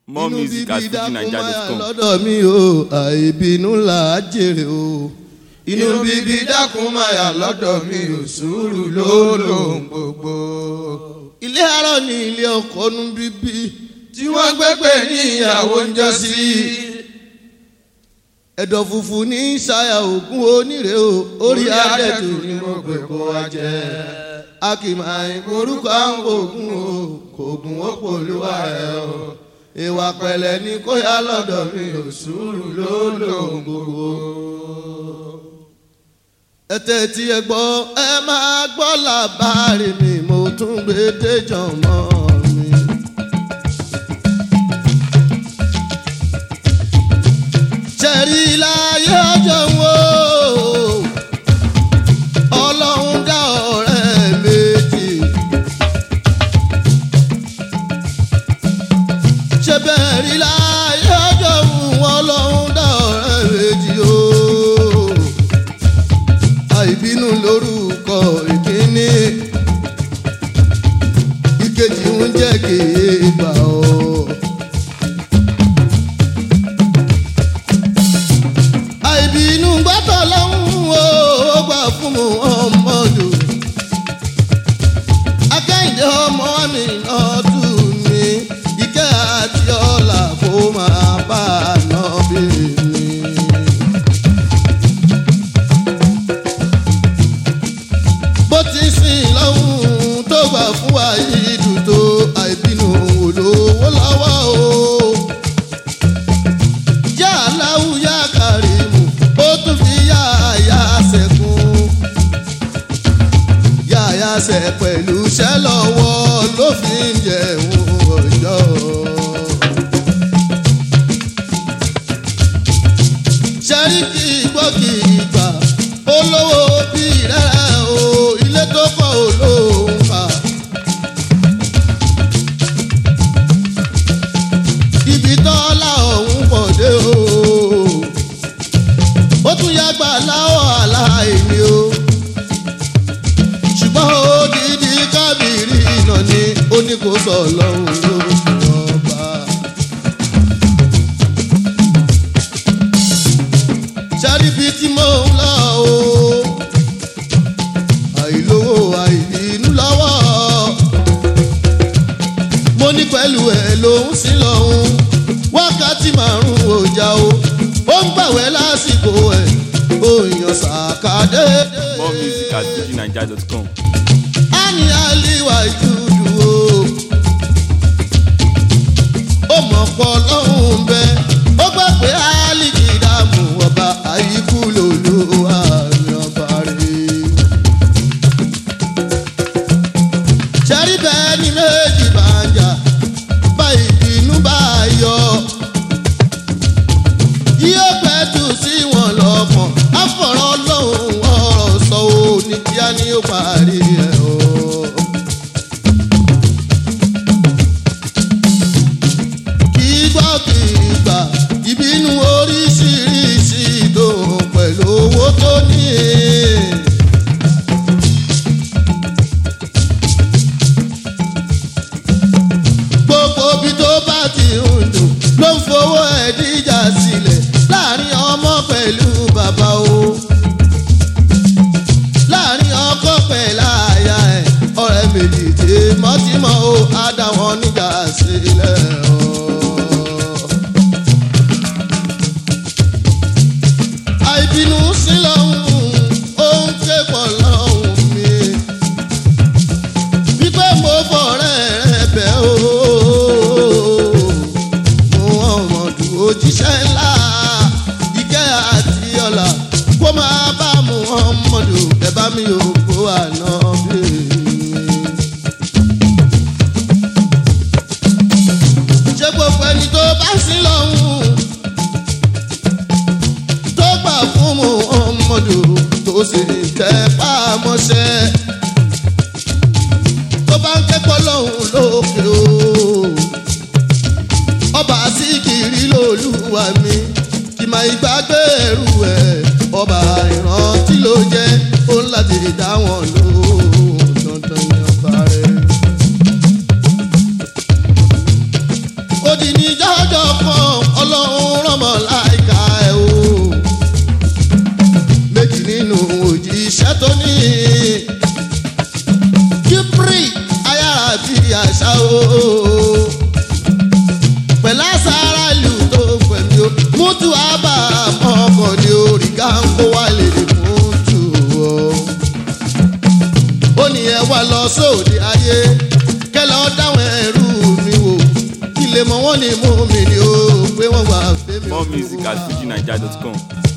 more inú music at bíbí dákúmáyà fujininja.com. lọ́dọ̀ mi o àìbínú là á jèrè o. inú bíbí dákúmáyà lọ́dọ̀ mi o sùúrù ló lòun gbogbo. ilé arọ ni ilé ọkọ nu bíbí tí wọ́n gbẹ́gbẹ́ ní ìyàwó ń jọ sí. ẹ̀dọ̀ funfun ní ṣayà ògùn onírè o orí adẹ́tù ni mo gbé kó wa jẹ́ a kì máa ń orúkọ àwọn oògùn o kò gùn ó pòlúwa ẹ o ìwà pẹ̀lẹ́ ní kó yá lọ́dọ̀ mi ò sùúrù ló lòun gbogbo. ẹ tẹ́tí ẹ gbọ́ ẹ máa gbọ́ làbárí mi mo tún gbé déjọ́ mọ́ mi. ṣẹ̀rí láyé ọjọ́ wo ọlọ́run dá ọ̀rẹ́ méjì. ṣe bẹ́ẹ̀ rí láyé ọjọ́ wo ọlọ́run dá ọ̀rẹ́ méjì o. àìbínú lórúkọ ìkíní ìkejì ń jẹ́ kéèbà o. àìbínú gbọ́dọ̀ lọ́hùn o ó gbà fún mu ọmọdù. akẹ́yìndé ọmọ mi náà tù mí ìkẹ́ àti ọ̀la kó máa bá a nà bí mi. bó ti sìn lọ́hùn tó gbà fún wa yìí dùn tó àìbínú olówó lọ́wọ́ o yá aláwù yá kàrímù ó tún fi yá àyà sẹ́kùn. yá àyà sẹ́ pẹ̀lú iṣẹ́ lọ́wọ́ ló fi ń jẹun ọjọ́. sẹ́ríkì gbọ́kì ìgbà olówó bí rẹ̀ o ilé tó kọ́ olóhùn fà. ibi tọ́lá ọ̀hún pọ̀ dé o. ó tún yàgbà láwọ̀ aláìní o. ṣùgbọ́n odidi kábìrì iná ni ó ní kó sọ lọ́hùn ló ọba. ṣáríbi tí mò ń lọ o. àìlówó àìbínú lọ́wọ́ mo ní pẹ̀lú ẹ̀ lòún sí lọ́hún wákàtí márùn-ún ọjà o ó ń gbàwẹ́ lásìkò ẹ̀ ó yan sàkádé. more music at fujininja.com. a ní àlìwà ìjúdù o ó mọ̀ pọ̀ lọ́hùn bẹ́ẹ̀ ó gbà pé àlìkì dààmú ọba àyíkú lòlú àmì ọba rẹ̀. ṣẹ́rí bẹ́ẹ̀ ni méjì bá ń jà bá ìbínú bá yọ. yóò pẹ́ tù sí wọn lọ́kàn àfọ̀rọ̀ lọ́hùn ọ̀rọ̀ sọ ò ní kíá ni ó parí ẹ̀ o. kì í gbọ́ kì í gbà ìbínú oríṣiríṣi ìdòwò pẹ̀lú owó tó ní. gbogbo bí tó bá ti ń dùn ló ń fowó ẹ̀ díjà sílẹ̀ láàrin ọmọ pẹ̀lú bàbá o láàrin ọkọ pẹ̀lú àyà ẹ̀ ọ̀rẹ́ méjì tèmọ́tìmọ́ o á dá wọn níjà sílẹ̀ o. àìbínú sí lọ́hùn ó ń ké pọ̀ lọ́hùn mi wípé mo fọ̀rẹ́ rẹ bẹ̀ o. mo ọmọdù òjíṣẹ́ ńlá ìkẹ́ àti ọ̀la kó máa bá mu ọmọdù ẹ bá mi ò kó àná bí mi. ṣé gbogbo ẹni tó bá sí lọ́hùn tó gbà fún mu ọmọdù tó sì tẹ́ pàmọ́ṣẹ́ tó bá ń kẹ́kọ̀ọ́ lọ́hùn lókè o. ọba síkìrì lolúwa mi kì máa ìgbàgbé ẹrù ẹ̀ ọba ìrántí ló jẹ́ ó ń láti dá wọn lóhùn dandan ní ọba rẹ̀. ó di ní jọjọ kan ọlọ́run rọmọ láìka ẹ̀ o méjì nínú òjíṣẹ́ tó ní kíbrì ayára bí àṣà o pẹ̀lú àṣàrà ìlú tó pẹ̀lú o mútu àbá ọkọ̀ ní orí gáńkó wà lè fún tù o ó ní ẹ wá lọ sóde ayé kẹlẹ ọ dáwọn ẹrú mi wò kí lè mọ wọn ní mú mi ni ó pé wọn wà fẹmi. More music at fujinaija.com.